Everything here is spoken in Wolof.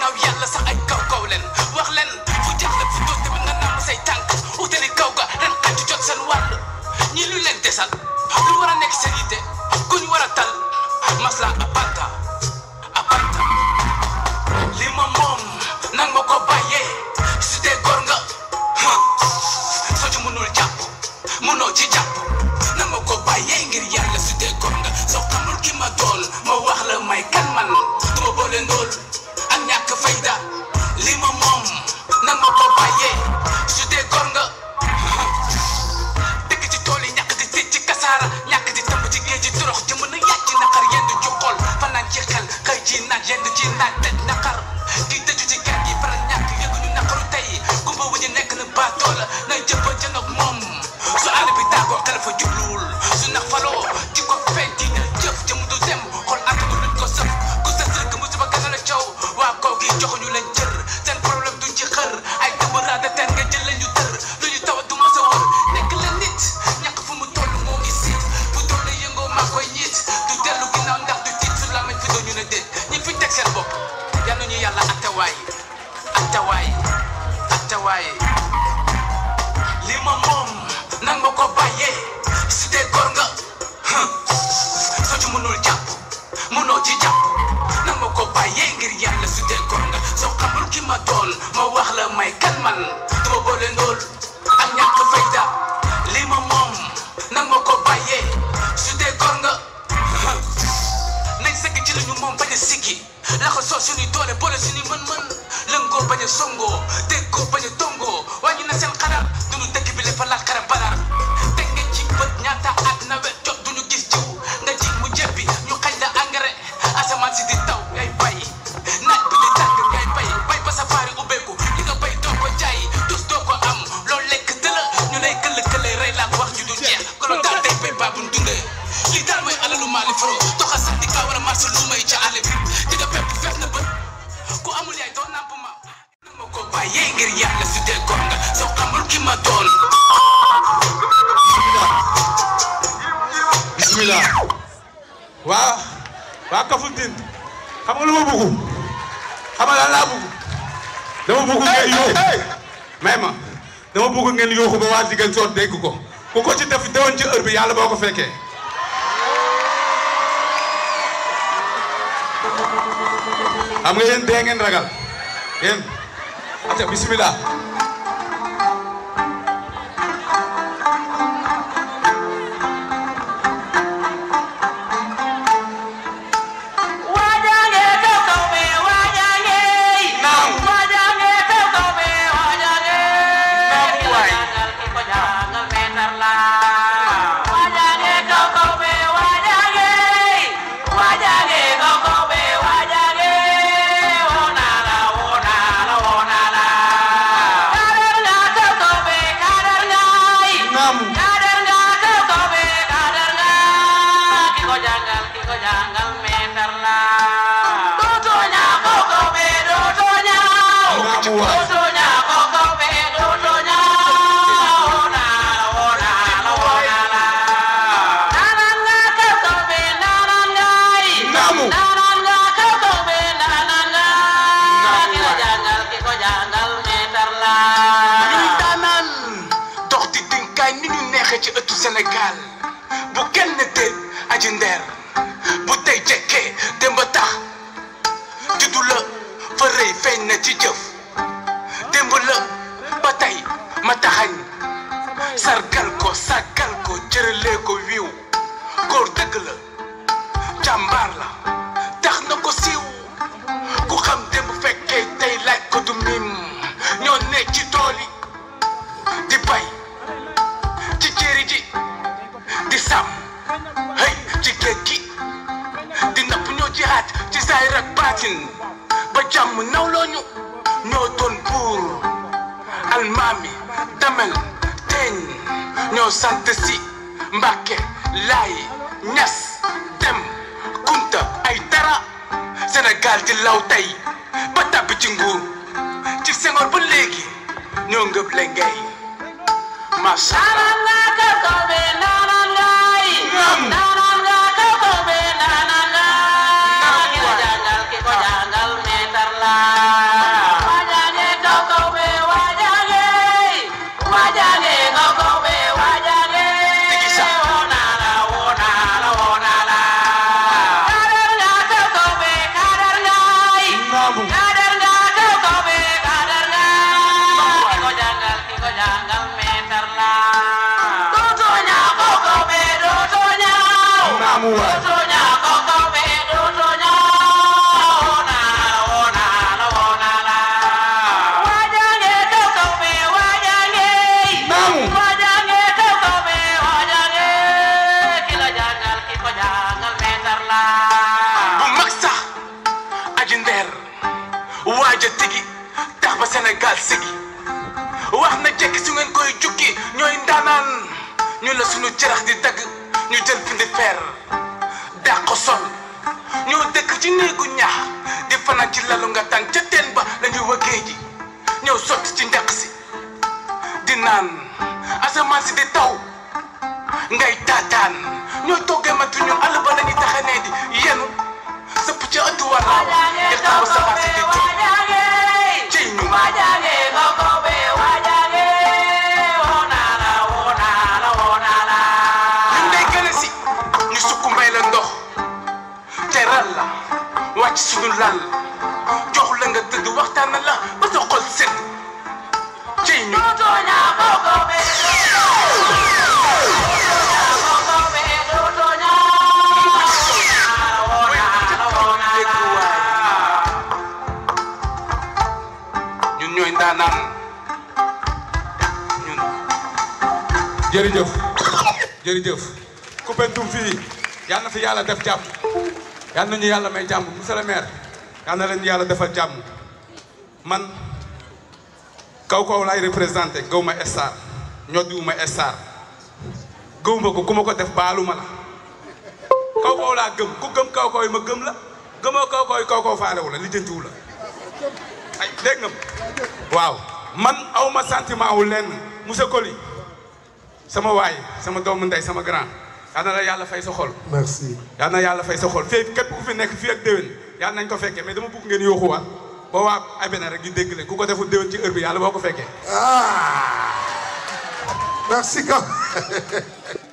ginnaaw yàlla sax ay kaw kaw leen wax leen fu jaaxle fu doon tamit nga namm say tànk utali kaw ga ren xaju jot seen wàll ñii lu leen desal lu war a nekk seen yitte ku ñu war a tal masla apanta apanta li ma moom nang ma ko bàyyee su dee góor nga soo ci mënul jàpp mënoo ci jàpp nang ma ko bàyyee ngir yàlla su dee góor nga soo xamul ki ma doon ma wax la may kan man du ma boole ndóol ak ñàkk fayda li ma moom nang ma ko bàyyee su dee góor nga dëkk ci tool yi ñàkk di tëj ci kasaara ñàkk di tëmb ci géej ci torox ji mën a yàcc naqar yenn ci xol fanaan ci xel xëy ci naaj yenn ci naaj tëj naqar kii tëju ci kër gi faral ñàkk yëguñu naqaru tey gumba wu ñu nekk na baatoo la nay jëppa jën ak moom su àll bi tàggoo xel fa jubluwul su nax faloo ci ko feeñ dina jëf jëm du dem xol àttanu luñ ko sëf ku sës rek musiba gën a la caw waa kaw gi joxuñu leen cër seen problème duñ ci xër ay dëbb raada teen nga jël leen ñu tër lu ñu taw du mos a wër nekk la nit ñàkk fu mu toll moo ngi siit bu doole yëngoo maa koy ñiit du dellu ginnaaw ndax du tiit su lamañ fi doon ñu ne déet ñi fi teg seen bopp yal nañu yàlla attewaay attewaay attewaay li ma moom nang ma ko bàyyee su dee góor nga soo ci mënul jàpp mënoo ci jàpp nang ma ko bàyyee ngir yàlla su dee góor nga soo xamul ki ma doon ma wax la may kan man du ma boole ndóol ak ñàkk fayda li ma moom nang ma ko bàyyee su dee góor nga nañ sëgg ci lañu moom bañ a siggi laxa soo suñuy doole boole suñuy mën-mën lëngoo bañ a songoo déggoo bañ a tongoo wàññi na seen xalaat duñu dëkk bi lefa laaj xara balaar teg nga ci bët ñaata at nawet jot duñu gis jiw nga ji mu jebbi ñu xañ la engrais asamaan si di taw ngay bay naaj bi di tàng ngay bay bay ba safaari ubbeeku li nga bay doo ko jaay tus doo ko am loolu lekk dëla ñu lay këll këlle rey laak wax ju du jeex kolo daal day bay baa buñ dundee lii daal mooy alalu maali faro doxa sax di kaa war a marché lu may ca àll bi di nga pepp fees na bët ku amul yaay doo nàmp ma nang ma ko bàyyee ngir yàlla su dee góor nga soo xamul ki ma doon bismillah waa waa Kafountine xam nga lu ma bëgg xam nga lan laa bëgg dama bëgg ngeen yóoxu may ma dama bëgg ngeen yóoxu ba waa Ziguinchor dégg ko ku ko ci def déwén ci heure bi yàlla boo ko fekkee xam nga yéen dee ngeen ragal yéen ata bismillah Wajange kau kau be wajange, Naam. wajange kau kau be wajange. Naam, waay. Jangal kiko jangal meter lah. Wajange kau kau be wajange, wajange kau kau be wajange. Wonala wonala wonala. Kadar nga kau kau be kadar ngai. naam Kadar nga kau kau be kadar nga. Kiko jangal kiko jangal meter lah. Dudunya kau kau be dudunya. naam waay Dudunya kau kau be dudunya. Onala onala onala. Nanan nga kau kau be nanan ngai. Namu. Nanan nga kau kau be nanan ngai. Namu Kiko waay. jangal kiko jangal meter lah. ñuy daanaan dox di dinkaay ni ñu neexee ci ëttu Sénégal bu kenn déet aji ndeer bu tey jekkee démb tax juddu la fa rëy feeñ na ci jëf démb la ba tey ma taxañ sargal ko sàggal ko cëralee ko wiiw góor dëgg la jàmbaar la tax na ko siiw ku xam démb fekkee tey laaj ko du mim ñoo ne ci tool yi di bay ci jéeri ji di sàmm hëy ci géej gi di napp ñoo jihaat ci saayir ak baatin ba jàmm nawloo ñu ñoo doon buur almaami damel teeñ ñoo sant si mbàkke laay ñas dem kunta ay dara Sénégal di law tey ba tàbbi ci nguur ci Senghor ba léegi ñoo ngëb le ngay macha allah Nanan nga kau kau be nanan ngai. Naam. Nanan nga kau kau be nanan ngai. Naam, Kiko waay. jangal kiko jangal meter lah. maamu Kadar nga kaw kaw be kadar nga ki ko jàngal ki ko jàngal meetar la dootoo ñaa kaw kaw be dootoo ñaa maamu waay dootoo ñaa kaw kaw be dootoo ñaa woo naa la woo naa la woo naa la waajange kaw kaw be waajange maamu waajange kaw kaw be waajange ki la jàngal ki ko jàngal meetar la bu mag sax aji ndeer waaja tigi tax ba Sénégal sigi wax na jekki su ngeen koy jukki ñooy ndaanaan ñu la sunu cerax di dagg ñu jël pindi feer dàq ko sol ñoo dëkk ci néegu ñax di fanaan ci lalu nga tàng ca teen ba la ñuy wëggee ji ñëw sotti ci njaq si di naan asamaan si di taw ngay taataan ñoo toggee matu ñun àll ba la ñuy taxanee di yenu sëpp ca ëttu waraaw di taw saxaar si di jóg ciy ñu ñun day gën a si ñu sukk mbay la ndox teral la wàcc suñu lal jox la nga tëdd waxtaan la ba sa xol sedd ciy ñu ñun ñooy ndaanaan ñun jërëjëf jërëjëf Koupentoum fii yal na fi yàlla def jàmm yal nañu yàlla may jàmm monsieur le maire yal na leen yàlla defal jàmm man kaw kaw laay représenté gaw ma star ñoddiwu ma star gëw ma ko ku ma ko def baalu ma la kaw kaw laa gëm ku gëm kaw kaw yi ma gëm la gëmoo kaw kaw yi kaw kaw faalewu la lijjantiwu la ay dégg nga waaw man aw ma sentiment wu lenn monsieur Coly sama waay sama doomu ndey sama grand yal na la yàlla fay sa xol merci yal na yàlla fay sa xol fii képp ku fi nekk fii ak déwén yal nañ ko fekkee mais dama bëgg ngeen yooxuwaat ba waa abena rek ñu dégg leen ku ko deful déwén ci heure bi yàlla boo ko fekkee ah merci quand